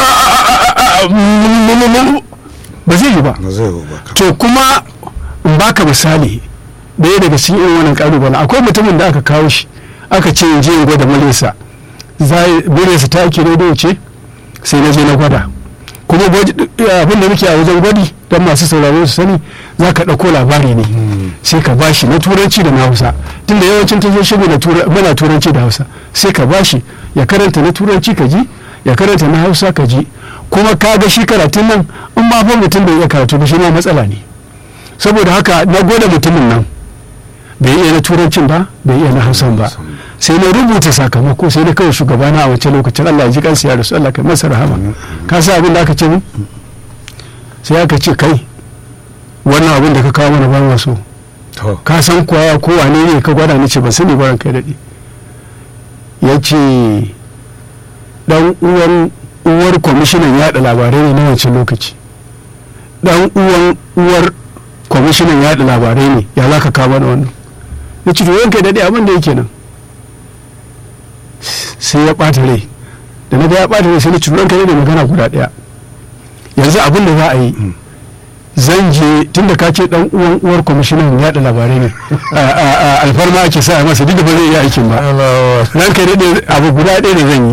ba zai yi ba na zai yi ba to kuma in baka misali ɗaya daga cikin irin wannan ƙalubalen akwai mutumin da aka kawo shi aka ce in je in gwada muryarsa zai muryarsa ta ake rediyo ce sai na je na gwada kuma gwaji- abin da muke a wajen gwadi don masu sauraro su sani za ka ɗauko labari ne sai ka bashi na turanci da na hausa tunda yawancin tashoshi mu na tura- muna turanci da hausa sai ka bashi ya karanta na turanci ka ji ya karanta na hausa ka ji kuma ka ga shi karatun nan in ma fa mutum bai iya karatu ba shi ma matsala ne saboda haka na gwada mutumin nan bai iya na turancin ba bai iya na hausan ba sai na rubuta sakamako sai na kawai shugabana a wancan lokacin Allah ya ji kansa ya rasu Allah kai masa rahama ka sa abin da aka ce min sai aka ce kai wannan abin da ka kawo mana ba ma so to ka san kuwa ko wane ne ka gwada ni ce ban sani ba kai daɗi ya ce dan uwan uwar kwamishinan yaɗa labarai ne na wancan lokaci dan uwan uwar kwamishinan yaɗa labarai ne ya za ka kawo mana wannan ya ce to yanka daɗi abin da yake nan sai ya ɓata rai da na ga ya ɓata rai sai na ci ranka ne da magana guda ɗaya yanzu abin da za a yi zan je tun da ka ce dan uwan uwar kwamishinan yaɗa labarai ne a- a- a- alfarma ake sa masa duk da ba zai iya aikin ba ranka daɗe abu guda ɗaya da zan yi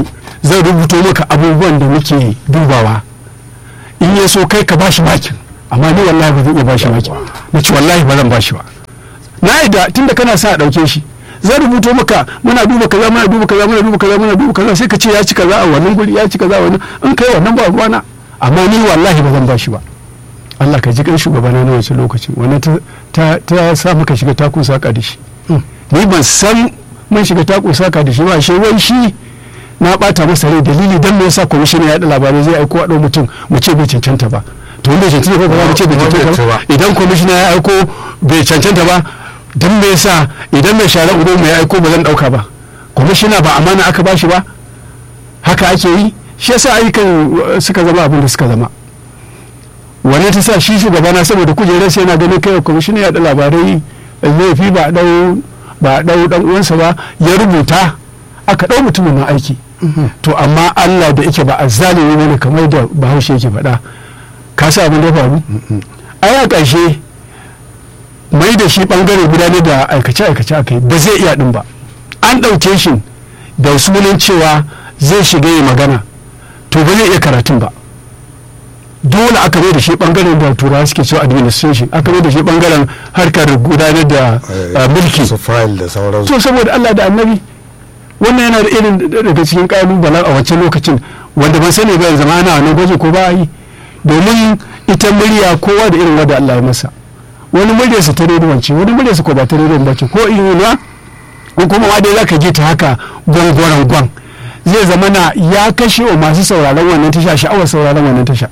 zan rubuto maka abubuwan da muke dubawa in ya so kai ka bashi makin amma ni wallahi ba zan iya bashi makin na ci wallahi ba zan bashi ba na yadda tunda kana sa a ɗauke shi zan rubuto maka muna duba kaza muna duba kaza muna duba kaza muna duba kaza sai ka ce ya ci kaza a wannan guri ya ci kaza a wannan in kai wannan ba ruwana amma ni wallahi ba zan bashi ba Allah ka ji kan shugabana na wancan lokacin wannan ta ta sa muka shiga takun saka da shi ni ban san mun shiga takun saka da shi ba shi wai shi na bata masa rai dalili dan me yasa kwamishin ya da labarai zai aiko a mutum mu ce bai cancanta ba to wanda cancanta ba ba mu ce bai cancanta ba idan kwamishina ya aiko bai cancanta ba dan me yasa idan mai shara udo mai aiko ba zan dauka ba kwamishina ba amana aka bashi ba haka ake yi shi yasa ayyukan suka zama abin da suka zama wani ta sa shi shugabana saboda kujerar sai yana ganin kai kwamishina ya da labarai laifi ba dau ba dau dan uwansa ba ya rubuta aka dau mutumin nan aiki to amma Allah da yake ba azzalimi ne kamar da Bahaushe yake faɗa ka sa abin da faru ai a ƙarshe mai da shi bangare gudanar da aikace-aikace aka yi ba zai iya din ba an ɗauke shi da sunan cewa zai shiga yi magana to ba zai iya karatun ba dole aka mai da shi bangaren da turawa suke cewa administration aka mai da shi bangaren harkar gudanar da mulki to saboda Allah da annabi wannan yana da irin daga cikin kalubalen a wancan lokacin wanda ban sani ba yanzu ma ana wannan gwaji ko ba yi domin ita murya kowa da irin wanda Allah ya masa wani muryarsa ta rediyon ce wani muryarsa ko ba ta rediyon ba ce ko inuwa ko kuma ma dai zaka ji ta haka gwangwaran gwan zai zama na ya kashe wa masu sauraron wannan tasha sha'awar sauraron wannan tasha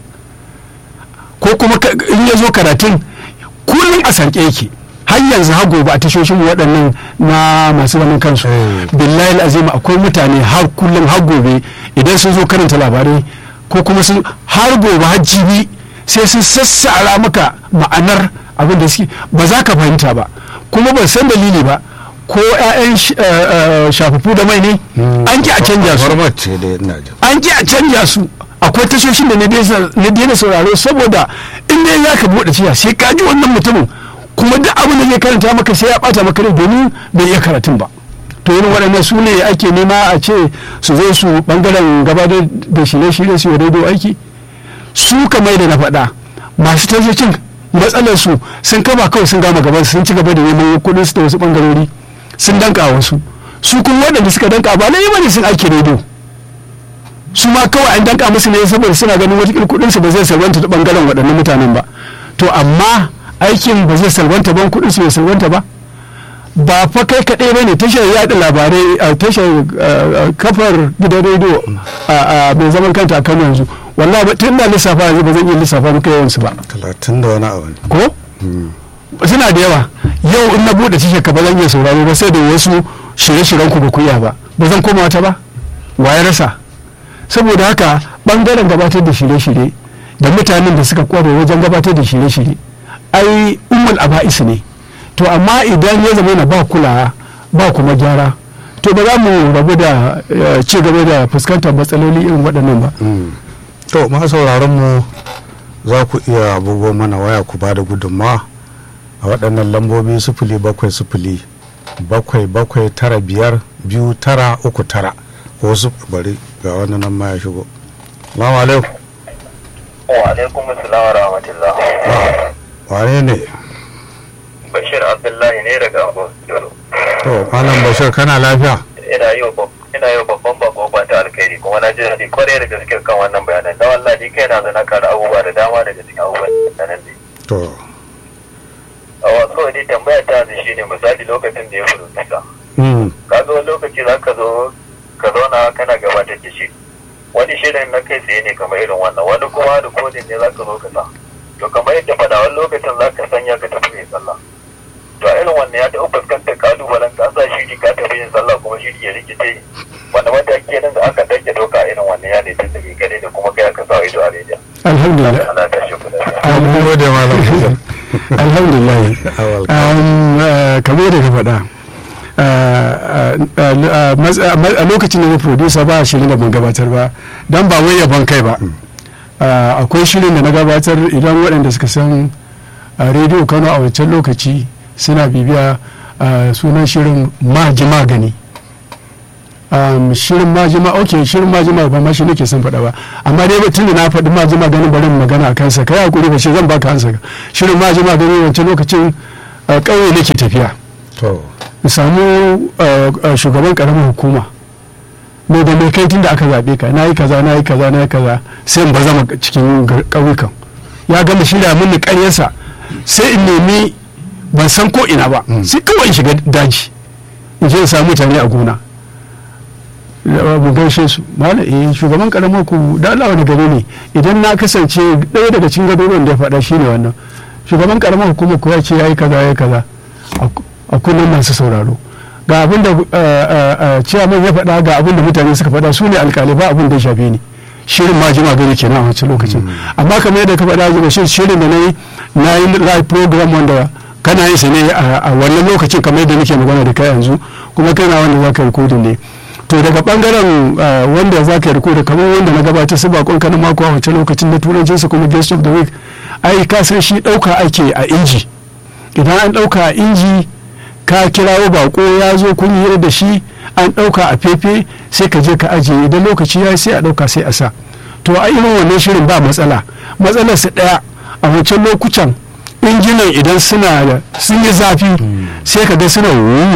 ko kuma in ya zo karatun kullum a sarƙe yake har yanzu har gobe a tashoshin waɗannan na masu zaman kansu billahi azima akwai mutane har kullum har gobe idan sun zo karanta labarai ko kuma sun har gobe har jibi sai sun sassara maka ma'anar abin da suke ba za ka fahimta ba kuma ban san dalili ba ko 'ya'yan shafafu da mai ne an ki a canja su an ki a canja su akwai tashoshin da na daina sauraro saboda in dai za ka buɗe ciya sai ka ji wannan mutumin kuma duk abin da zai karanta maka sai ya bata maka rai domin bai iya karatun ba to irin waɗannan su ne ake nema a ce su zo su bangaren gabatar da shirye-shirye su yi rediyo aiki su kamar da na faɗa masu tashoshin matsalar su sun kama kawai sun gama gaban sun ci gaba da neman kuɗin su da wasu bangarori sun danka wasu su kuma waɗanda suka danka ba lalle bane sun aiki rediyo su ma kawai an danka musu ne saboda suna ganin wata kuɗin su ba zai salwanta ta bangaren waɗannan mutanen ba to amma aikin ba zai salwanta ban kuɗin su bai salwanta ba ba fa kai kaɗai ba ne tashar yaɗa labarai a tashar kafar gidan rediyo a mai zaman kanta a kano yanzu wallahi tun da lissafa yanzu ba zan iya lissafa muka yawansu ba talatin da wani abu ko suna da yawa yau in na buɗe tashar ka ba zan iya sauraro ba sai da wasu shirye-shiryen ku ba ku iya ba ba zan koma wata ba wa ya rasa saboda haka bangaren gabatar da shirye-shirye da mutanen da suka kware wajen gabatar da shirye-shirye ai umul aba'is ne to amma idan ya zama na ba kulawa ba kuma gyara to ba za mu rabu da ci gaba da fuskantar matsaloli irin waɗannan ba to ma sauraron mu za ku iya abubuwan mana waya ku ba da gudunmawa a waɗannan lambobi sufuli bakwai sufuli bakwai bakwai tara biyar biyu tara uku tara ko su bari ga wani nan ma ya shigo salamu alaikum wa alaikum assalam wa rahmatullah wane ne bashir abdullahi ne daga abuja to malam bashir kana lafiya ina yi ina yi babban bako kwanta alkhairi kuma na ji daɗi kwarai da gaske kan wannan bayanan da wallahi kai na zana kara abubuwa da dama daga cikin abubuwan da nan ne to a wasu dai tambaya ta yanzu shine misali lokacin da ya furu nisa ka zo lokaci za ka zo ka zauna kana gabatar da shi wani shirin na kai tsaye ne kamar irin wannan wani kuma da kodin ne za ka zo ka sa to kamar yadda faɗa wani lokacin za ka sanya ka tafi mai sallah to a irin wannan ya taɓa fuskantar kalubalen ka sa shiri ka tafi yin sallah kuma shiri ya rikice wanda mataki nan da aka dake doka a irin wannan ya ne tun da kai da kuma kai aka sa ido a rediyo alhamdulillah ana ta shi kuɗa mun gode malam bashir alhamdulillah kamar da ka faɗa a lokacin da na producer ba shirin da ban gabatar ba don ba wai yaban kai ba akwai shirin da na gabatar idan waɗanda suka san rediyo kano a wancan lokaci suna bibiya sunan shirin maji magani um, shirin majima ok shirin majima ba ma shi nake son faɗa ba amma dai tun da na faɗi majima ganin barin magana a kansa kai hakuri ba shi zan baka hansa shirin majima ganin wancan lokacin uh, ƙauye nake tafiya to in samu uh, uh, shugaban ƙaramin hukuma mai da mai kai tun da aka zaɓe ka na yi kaza na yi kaza na yi kaza sai in bazama cikin gar- ƙauyukan ya gama shirya mini ƙaryarsa sai in nemi ban san ko ina ba sai kawai in shiga daji in je in samu mutane a gona mu gaishe su mala eh shugaban karamar ku da Allah wani gari ne idan na kasance ɗaya daga cikin garuruwan da ya faɗa shine wannan shugaban karamar hukumar ku ya ce yayi kaza yayi kaza a- a kullum masu sauraro ga abin da ciyaman ya faɗa ga abin da mutane suka faɗa su ne alƙalai ba abin da ya shafe ni shirin ma jima gani kenan a wancan lokacin amma kamar yadda ka faɗa jima shi shirin da na yi na yi live program wanda kana yin sa ne a a wannan lokacin kamar yadda nake magana da kai yanzu kuma kana wanda za ka yi rikodin ne to daga bangaren ah, wanda za ka yi rikodin kamar wanda na gabatar su bakon kanin mako a wancan lokacin na turancinsa kuma guest of the week ai ka san shi ɗauka ake a inji idan an ɗauka a inji ka kirawo bako ya zo kun yi da shi an ɗauka a fefe sai ka je ka ajiye idan lokaci ya yi sai a ɗauka sai a sa to a irin wannan shirin ba matsala matsalar su ɗaya a wancan lokutan injinan idan suna da sun yi zafi sai ka ga suna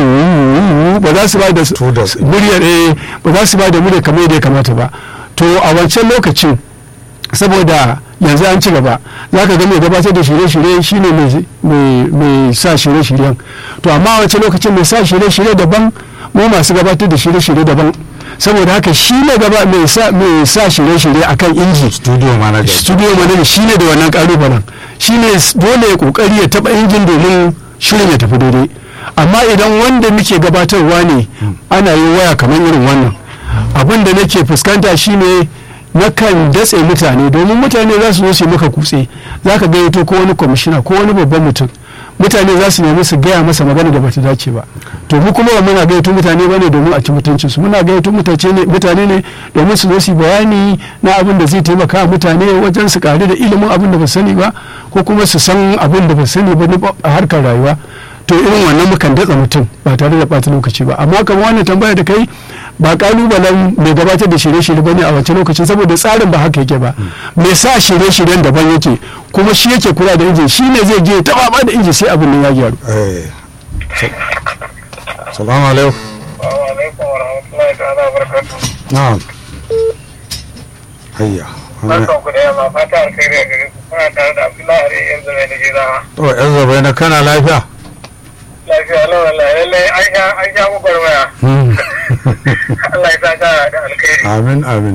wuuu ba za su ba da s- To da- muryar eh, ba za su ba da muryar kamar yadda ya kamata ba to a wancan lokacin saboda yanzu an ci gaba za ka ga mai gabatar da shirye-shirye shine mai- mai mai sa shirye-shiryen to amma a wancan lokacin mai sa shirye-shirye daban mu masu gabatar da shirye-shirye daban saboda haka shi ne gaba mai sa mai sa shirye-shirye akan inji studio manager studio manager shi ne da wannan kalubalen shi ne dole ya kokari ya taba injin domin shirin ya tafi daidai amma idan wanda muke gabatarwa ne ana yi waya kamar irin wannan abin da nake fuskanta shine nakan datse mutane domin mutane za su zo su yi maka kutse za ka gayyato ko wani kwamishina ko wani babban mutum mutane za su nemi su gaya masa magana da bata dace ba to mu kuma ba muna gayyato mutane bane domin a ci mutuncin su muna gayyato mutace ne mutane ne domin su zo su yi bayani na abin da zai taimaka wa mutane wajen su kare da ilimin abin da ba sani ba ko kuma su san abin da ba sani ba na a harkar rayuwa to irin wannan mukan datsa mutum ba tare da ɓata lokaci ba amma kamar wannan tambaya da kai ba kalubalen mai gabatar da shirye-shirye bane a wancan lokacin saboda tsarin ba haka yake ba mai sa shirye-shiryen daban yake kuma shi yake kula da injin shi ne zai je ya taba ba da injin sai abin nan ya gyaru eh sa- salamu alaikum Assalamu alaikum wa rahmatullahi ta'ala wa barakatuh. na'am hayya wannan- Barkan ku da yamma fata alkhairi a gare ku. Kuna tare da Abdullahi Are yanzu mai Najeriya. to yan zabai na kana lafiya Lafiya lau wallahi lallai an sha an sha gwagwarmaya. Hmm. Allah ya saka da alkhairi. amin amin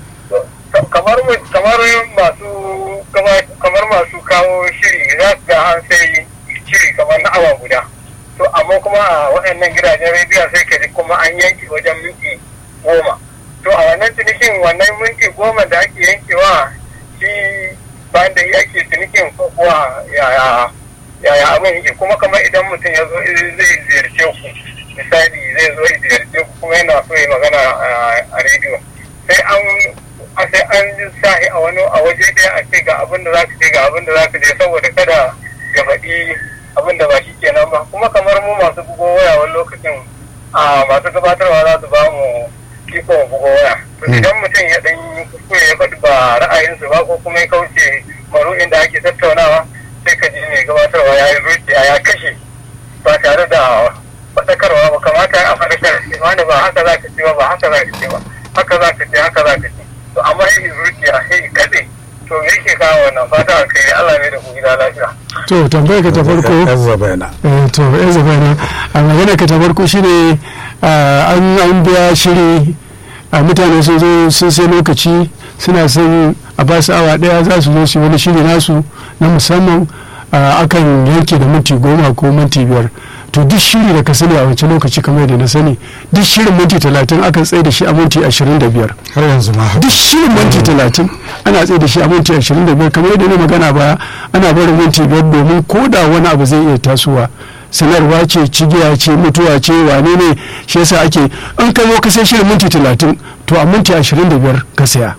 kamar mu- kamar masu kama- kamar masu kawo shiri za su ga an sai shiri kamar na awa guda to amma kuma a waɗannan gidajen rediyo sai ka ji kuma an yanke wajen minti goma to a wannan cinikin wannan minti goma da ake yankewa shi bayan da ake cinikin ko kuwa yaya yaya abin yake kuma kamar idan mutum ya zo zai ziyarce ku misali zai zo ya ziyarce ku kuma yana so ya magana a- a rediyo sai an a sai an sa shi a wani a waje ɗaya a ce ga abin da za ka ce ga abin da za ka je saboda kada ya faɗi abin da ba shi kenan ba kuma kamar mu masu bugo waya wani lokacin a masu gabatarwa za su ba mu iko mu bugo waya to idan mutum ya ɗan yi kuskure ya faɗi ba ra'ayinsu ba ko kuma ya kauce maru'in da ake tattaunawa sai ka ji mai gabatarwa ya yi zuciya ya kashe ba tare da faɗakarwa ba kamata a faɗakar wani ba haka za ka ce ba ba haka za ka ce ba haka za ka ce haka za ka ce to amma yi zuciya sai kaɗe to me yake kawo wannan fata a kai Allah ne da ku gida lafiya. to tambayar ka ta farko yan zabai na eh, to yan zaba na a magana ka ta farko shine ah, an an biya shiri a mutane sun zo sun sai lokaci suna son a ba su awa daya za su zo su yi wani shiri nasu na musamman ah, akan yanke da minti goma ko minti biyar to duk shiri da ka sani a wancan lokaci kamar yadda na sani duk shirin minti talatin akan tsaye da shi a minti ashirin da biyar har yanzu ma haka duk shirin minti talatin ana tsaye da shi a minti ashirin da biyar kamar yadda na magana baya ana barin minti biyar domin ko da wani abu zai iya tasowa sanarwa ce cigiya ce mutuwa ce wane ne shi yasa ake in ka zo ka sai shirin minti talatin to a minti ashirin da biyar ka saya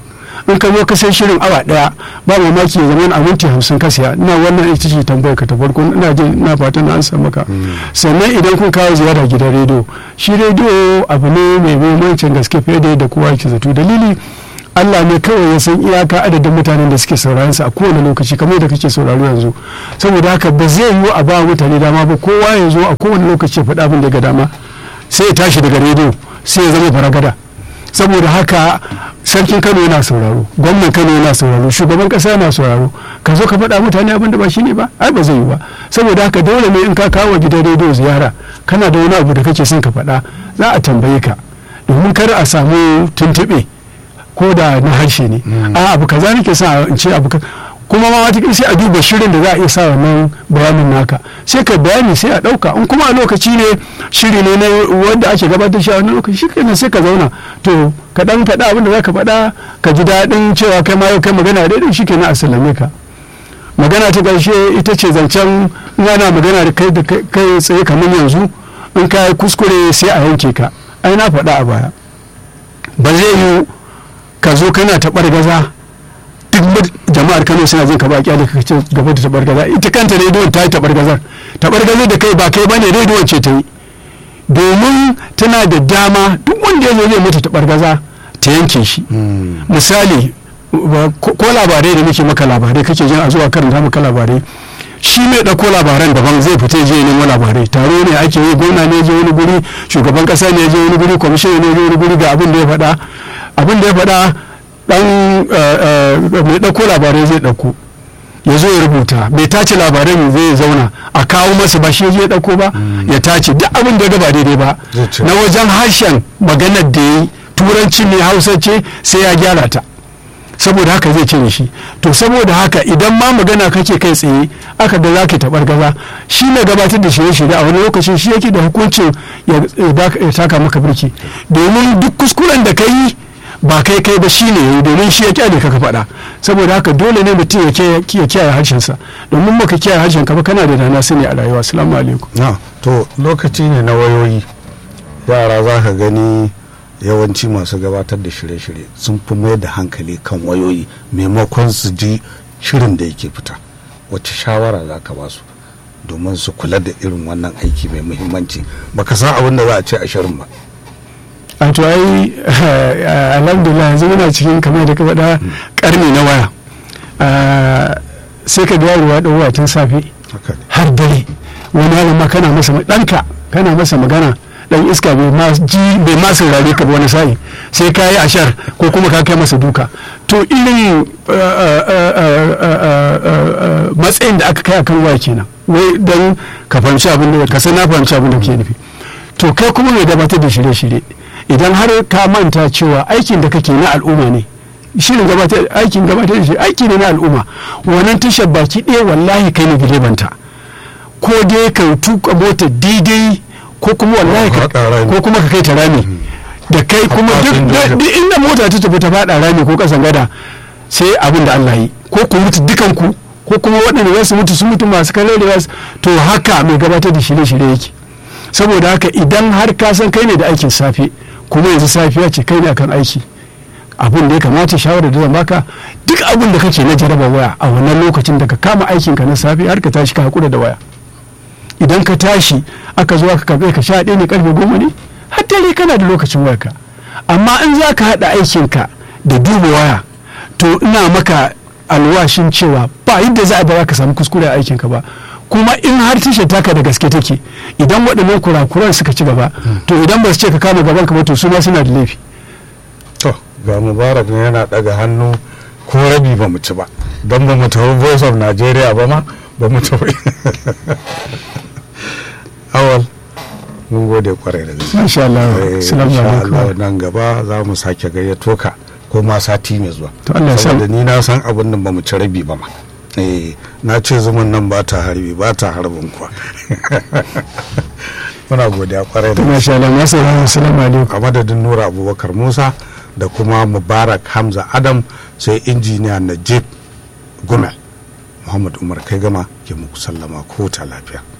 in ka zo ka sai shirin awa daya ba mamaki ya zama a minti hamsin ka siya ina wannan ita ce tambayar ka ta farko ina jin ina fatan na ansa maka sannan idan kun kawo ziyara gidan rediyo shi rediyo abu ne mai muhimmancin gaske fiye da yadda kowa yake zato dalili Allah ne kawai ya san iyaka adadin mutanen da suke sauraron sa a kowane lokaci kamar yadda kake sauraro yanzu saboda haka ba zai yiwu a ba mutane dama ba kowa ya zo a kowane lokaci ya faɗa abin da ga dama sai ya tashi daga rediyo sai ya zama faragada saboda haka sarkin kano yana sauraro gwamnan kano yana sauraro shugaban kasa yana sauraro ka zo ka faɗa mutane abin da ba shi ne ba ai ba zai yi ba saboda haka dole ne in ka kawo gidan rediyo ziyara kana da wani abu da kake son ka faɗa za a tambaye ka domin kar a samu tuntuɓe ko da na harshe ne a abu kaza nake sa in ce abu kuma ma wata sai a duba shirin da za a iya sa wannan bayanin naka sai ka bayani sai a ɗauka in kuma a lokaci ne shiri ne na wanda ake gabatar shi a wani lokaci shikenan sai ka zauna to ka dan faɗa abin da za ka faɗa ka ji daɗin cewa kai ma yau kai magana daidai shikenan a sallame ka magana ta ƙarshe ita ce zancen in ana magana da kai da kai tsaye kamar yanzu in ka yi kuskure sai a yanke ka ai na faɗa a baya ba zai yi ka zo kana taɓar gaza duk jama'ar kano suna jin ka ba kyale ka ce gaba da tabar gaza ita kanta rediyon ta yi tabar gazar tabar gazar da kai ba kai ba ne rediyon ce ta yi domin tana da dama duk wanda ya zo zai mata tabar gaza ta yanke shi misali ko labarai da nake maka labarai kake jin a zuwa karanta maka labarai shi mai ɗauko labaran daban zai fita je nemo labarai taro ne ake yi gwamna ne je wani guri shugaban ƙasa ne je wani guri kwamishin ne je wani guri ga abin da ya faɗa abin da ya faɗa dan mai ɗauko labarai zai ɗauko ya zo ya rubuta mai tace labaran zai zauna a kawo masa ba shi ya ɗauko ba ya tace duk abin da ya ba daidai ba na wajen harshen maganar da ya yi turanci ne hausa ce sai ya gyara ta saboda haka zai cire shi to saboda haka idan ma magana kake kai tsaye aka ga za ka taɓar gaza shi ne gabatar da shirye-shirye a wani lokacin shi yake da hukuncin ya taka maka birki domin duk kuskuren da ka yi ba kai kai ba shine yayi domin shi ya kyale ka ka faɗa saboda haka dole ne mutum ya kiyaye harshensa domin baka kiyaye harshen ka ba kana da dana sani a rayuwa assalamu alaikum to lokaci ne na wayoyi yara za ka gani yawanci masu gabatar da shirye-shirye sun fi mai da hankali kan wayoyi maimakon su ji shirin da yake fita wacce shawara za ka ba su domin su kula da irin wannan aiki mai muhimmanci baka san abin da za a ce a shirin ba a to ai alhamdulillah yanzu muna cikin kamar da ka faɗa karni na waya sai ka ga yaro da waya tun safe har dare wani yaron ma kana masa ɗanka kana masa magana dan iska bai ma ji bai ma saurare ka wani sa'i sai ka yi ashar ko kuma ka kai masa duka to irin matsayin da aka kai akan waya kenan wai dan ka fahimci abin da ka san na fahimci abin da ke nufi to kai kuma mai gabatar da shirye-shirye idan har ka manta cewa aikin da kake na al'umma ne shirin gabatar aikin gabatar da shi aiki ne na al'umma wannan tashar baki ɗaya wallahi kai ne direbanta ko dai ka tuka mota daidai ko kuma wallahi ko kuma ka kai ta rami da kai kuma duk inda mota ta tafi ta faɗa rami ko kasan gada sai abin da Allah yi ko ku mutu dukan ku ko kuma waɗanda za su mutu su mutu masu kalewa to haka mai gabatar da shirye-shirye yake saboda haka idan har ka san kai ne da aikin safe kuma yanzu safiya ce kai ne akan aiki abin da ya kamata shawarar da zan baka duk abin da kake na jaraba waya a wannan lokacin da ka kama aikin ka na safe har ka tashi ka hakura da waya idan ka tashi aka zo aka karbe ka sha ɗaya ne karfe goma ne har dare kana da lokacin wayarka amma in za ka haɗa aikin ka da duba waya to ina maka alwashin cewa ba yadda za a ba ka samu kuskure a aikin ka ba kuma in har tashar taka da gaske take idan waɗannan kurakuran suka ci gaba to idan ba su ce ka kama gaban ka ba to su ma suna da laifi to ga mubarak ne yana daga hannu ko rabi ba mu ci ba don ba mu tafi voice of nigeria ba ma ba mu tafi awal mun gode kwarai da gaske masha Allah assalamu alaikum nan gaba za mu sake gayyato ka ko ma sati mai zuwa to Allah ya sa saboda ni na san abin nan ba mu ci rabi ba ma eh na ce zumun nan ba ta harbi ba ta harbin kuwa muna godiya kwarai da masha Allah masu assalamu alaikum a madadin nura abubakar musa da kuma mubarak hamza adam sai injiniya najib gumel muhammad umar kai gama ke muku sallama ko ta lafiya